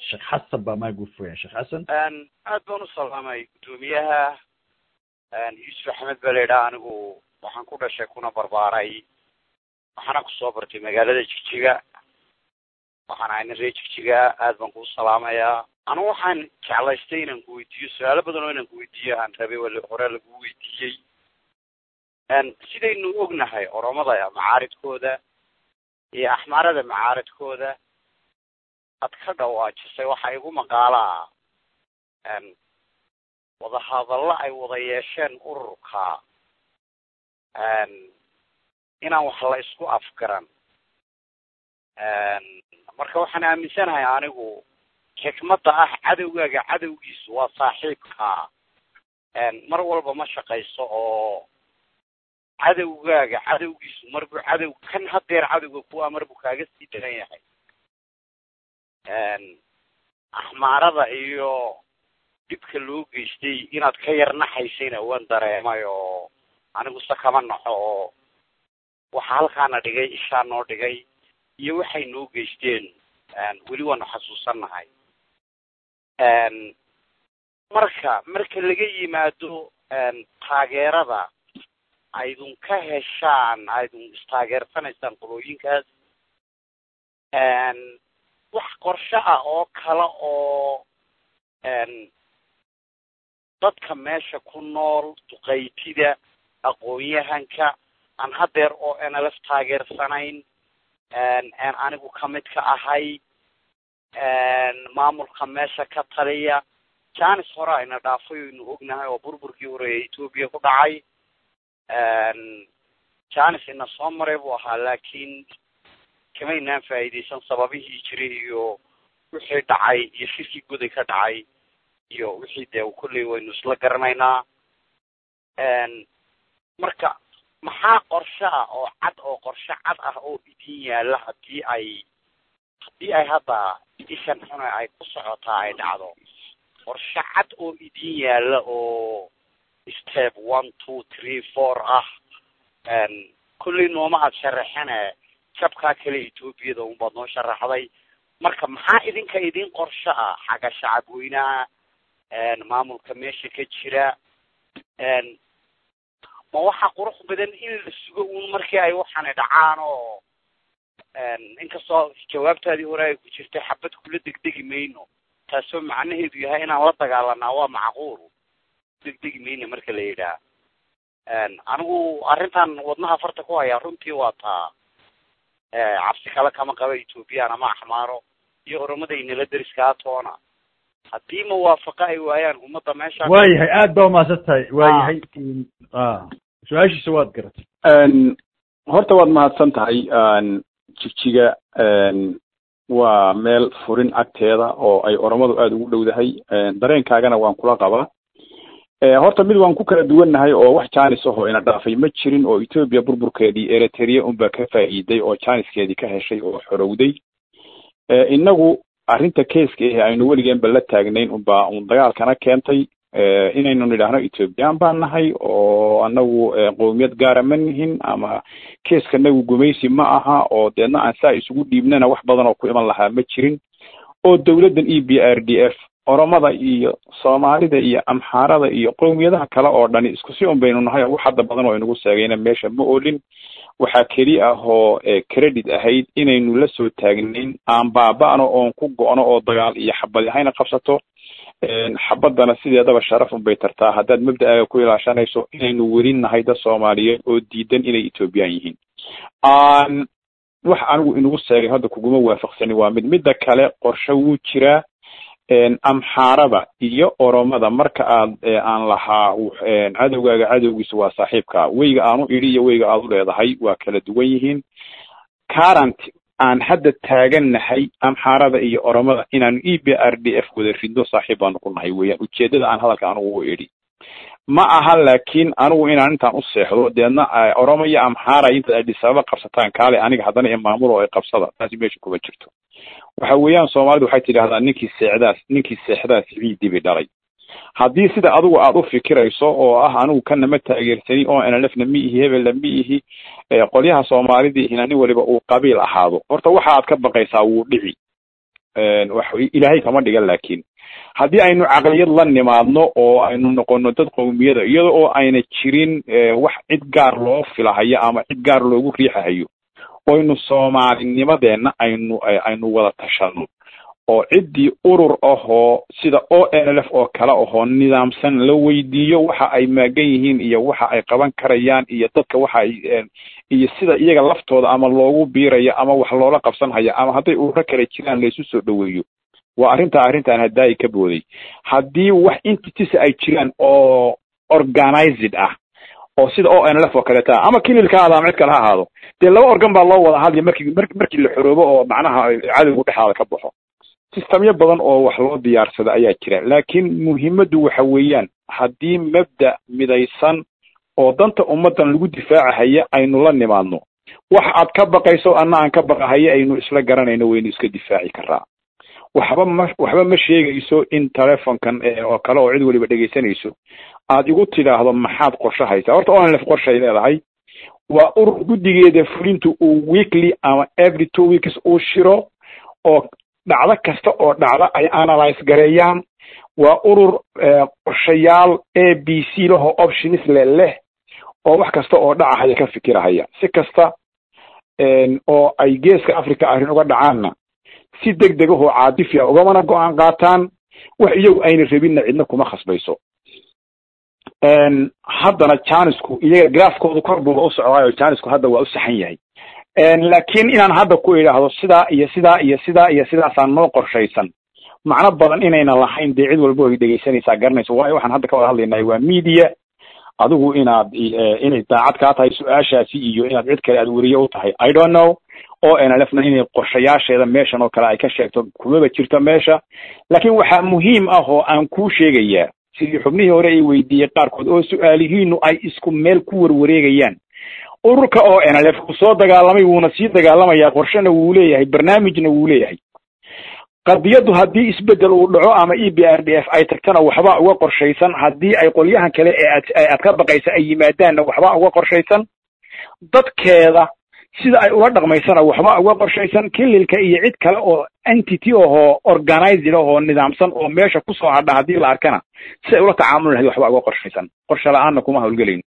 sheekh xasan baa maa gufuraya sheekh xasan aad baan u salaamay guddoomiyaha yuusuf axmed baa la yidhaha anigu waxaan ku dhashay kuna barbaaray waxaana kusoo bartay magaalada jigjiga waxaan ahay nin reer jigjiga aad baan kuu salaamayaa anigu waxaan jeclaystay inaan ku weydiiyo su-aalo badan oo inaan ku weydiiyo aan rabay wali hore lagu weydiiyey sidaynu ognahay oromada macaaridkooda iyo axmaarada macaaridkooda ad ka dhawaajisay waxaa igu maqaalaa wadahadallo ay wada yeesheen ururka inaan wax la isku afgaran marka waxaan aaminsanahay anigu xikmadda ah cadowgaaga cadowgiisu waa saaxiibkaa mar walba ma shaqayso oo cadowgaaga cadowgiisu marbuu cadow kan hadeer cadowga kuwa marbuu kaaga sii daran yahay axmaarada iyo dhibka loo geystay inaad ka yar naxaysayna waan dareemay oo anigu se kama naxo oo waxa halkaana dhigay ishaa noo dhigay iyo waxay noo geysteen weli waanu xasuusannahay marka marka laga yimaado taageerada aydun ka heshaan aydun istaageersanaysaan qolooyinkaas wax qorsho ah oo kale oo dadka meesha ku nool duqaytida aqoon-yahanka aan hadeer oo nlf taageersanayn aan anigu kamid ka ahay maamulka meesha ka taliya janis hore ayna dhaafay oynu ognahay oo burburkii horeeye etoobiya ku dhacay janis ina soo maray buu ahaa laakiin kamaynaan faa'iidaysan sababihii jiray iyo wixii dhacay iyo shirkii goday ka dhacay iyo wixii dee kolley waynu isla garanaynaa marka maxaa qorsho ah oo cad oo qorsho cad ah oo idin yaalla hadii ay haddii ay hadda ishan xune ay ku socotaa ay dhacdo qorsho cad oo idin yaalla oo step one two three four ah kolley nooma aad sharaxene jabkaa kale etoobiyada unbaad noo sharaxday marka maxaa idinka idin qorsho ah xagga shacab weynaha maamulka meesha ka jira ma waxa qurux badan in la sugo uun markii ay waxaana dhacaan oo inkastoo jawaabtaadii hore ay ku jirtay xabad kula degdegi mayno taasoo macnaheedu yahay inaan la dagaalanaa waa macquul degdegi mayno marka la yidhaah anigu arrintan wadnaha farta ku hayaa runtii waa taa cabsi kale kama qaba ethoobiyan ama axmaaro iyo oromadayinala deriskaa toona haddii muwaafaqo ay waayaan ummadda meesha waayahay aad baa umahadsan tahay waayahay su-aashiisa waad garatay horta waad mahadsan tahay jigjiga waa meel furin agteeda oo ay oromadu aada ugu dhowdahay dareenkaagana waan kula qabaa horta mid waan ku kala duwannahay oo wax janis ahoo ina dhaafay ma jirin oo etoobiya burburkeedii eritrea unbaa ka faa'iiday oo janiskeedii ka heshay oo xorowday inagu arrinta keeska ahe aynu weligeenba la taagnayn unbaa un dagaalkana keentay inaynu nidhaahno ethoobiyan baan nahay oo anagu qowmiyad gaara ma nihin ama keeskanagu gumaysi ma aha oo deedna aan saa isugu dhiibnana wax badan oo ku iman lahaa ma jirin oo dowladdan e b r d f oromada iyo soomaalida iyo amxaarada iyo qowmiyadaha kale oo dhani isku si un baynu nahay oo wax hadda badan oo inagu seegayna meesha ma oolin waxaa keli ah oo credit ahayd inaynu la soo taagnayn aan baaba'no oon ku go'no oo dagaal iyo xabadi hayna qabsato xabadana sideedaba sharaf un bay tartaa haddaad mabda'aaga ku ilaashanayso inaynu weli nahay dad soomaaliyeed oo diidan inay ethoobiyan yihiin wax anigu inagu seegay hadda kuguma waafaqsani waa mid midda kale qorshe wuu jiraa amxaarada iyo oromada marka aad aan lahaa cadowgaaga cadowgiisa waa saaxiibka weyga aanu idhi iyo weyga aad u leedahay waa kala duwan yihiin current aan hadda taagannahay amxaarada iyo oromada inaanu e b r d f wada ridno saaxiib baanu ku nahay weeyaan ujeedada aan hadalka anugu u idhi ma aha laakiin anigu inaan intaan u seexdo deedna oromo iyo amxaara intaad adisababa qabsataan kaale aniga haddana imaamulo ay qabsada taasi meesha kuma jirto waxa weeyaan soomaalidu waxay tidhahdaa ninkii seexdaas ninkii seexdaas ciidii bay dhalay haddii sida adigu aad u fikirayso oo ah anigu kana ma taageersanin oo nlfna mi ihi hebelna mi ihi qolyaha soomaalidii ihina nin waliba uu qabiil ahaado horta waxa aad ka baqaysaa wuu dhici wax ilaahay kama dhigan laakiin haddii aynu caqliyad la nimaadno oo aynu noqono dad qowmiyada iyada oo ayna jirin wax cid gaar loo filahayo ama cid gaar loogu riixahayo oynu soomaalinimadeenna aynu aynu wada tashano oo ciddii urur ahoo sida o n l f oo kale ahoo nidaamsan la weydiiyo waxa ay maagan yihiin iyo waxa ay qaban karayaan iyo dadka waxa ay iyo sida iyaga laftooda ama loogu biirayo ama wax loola qabsanhayo ama hadday ururo kale jiraan laysu soo dhoweeyo waa arrintaa arrintaan hadaayi ka booday haddii wax intitisa ay jiraan oo organized ah oo sida o n l f oo kaleeta ah ama kililka ahaado ama cid kale ha ahaado dee laba organ baa loo wada hadlaya markii markii la xoroobo oo macnaha cadowgu dhexaada ka baxo sistamyo badan oo wax loo diyaarsada ayaa jira laakiin muhiimaddu waxa weeyaan haddii mabda midaysan oo danta ummaddan lagu difaacahaya aynu la nimaadno wax aad ka baqayso anna aan ka baqahayo aynu isla garanayno waynu iska difaaci karaa waxba ma waxba ma sheegayso in telefonkan oo kale oo cid waliba dhegaysanayso aad igu tidhaahdo maxaad qorsho haysaa horta onlf qorshay leedahay waa urur guddigeeda fulintu uu weekly ama every two weeks uu shiro oo dhacdo kasta oo dhacda ay analyze gareeyaan waa urur qorshayaal a b c lahoo options le leh oo wax kasta oo dhacahaya ka fikirahaya si kasta oo ay geeska africa arrin uga dhacaanna si deg deg ahoo caadifia ugamana go-aan qaataan wax iyagu ayna rabinna cidna kuma khasbayso haddana janisku iyaga graafkoodu kor buuba u socdaayo janisku hadda waa u saxan yahay laakiin inaan hadda ku idhaahdo sidaa iyo sidaa iyo sidaa iyo sidaasaa noo qorshaysan macno badan inayna lahayn dee cid walba ay dhegaysanaysaa garanayso waayo waxaan hadda ka wada hadlaynay waa media adigu inaad inay daacad kaa tahay su-aashaasi iyo inaad cid kale aad weriye u tahay i don't know o n l f na inay qorshayaasheeda meeshan oo kale ay ka sheegto kumaba jirto meesha laakiin waxaa muhiim ah oo aan kuu sheegayaa sidii xubnihii hore ay weydiiyey qaarkood oo su-aalihiinu ay isku meel ku warwareegayaan ururka o n l f uu soo dagaalamay wuuna sii dagaalamayaa qorshena wuu leeyahay barnaamijna wuu leeyahay qadiyaddu haddii isbedel uu dhaco ama e b r d f ay tagtana waxbaa uga qorshaysan haddii ay qolyahan kale ee aad aad ka baqaysa ay yimaadaanna waxbaa uga qorshaysan dadkeeda sida ay ula dhaqmaysana waxbaa uga qorshaysan kililka iyo cid kale oo entity ahoo organized ahoo nidaamsan oo meesha kusoo hadha haddii la arkana si ay ula tacaamuli lahayd waxbaa uga qorshaysan qorshe la-aanna kuma hawlgelayn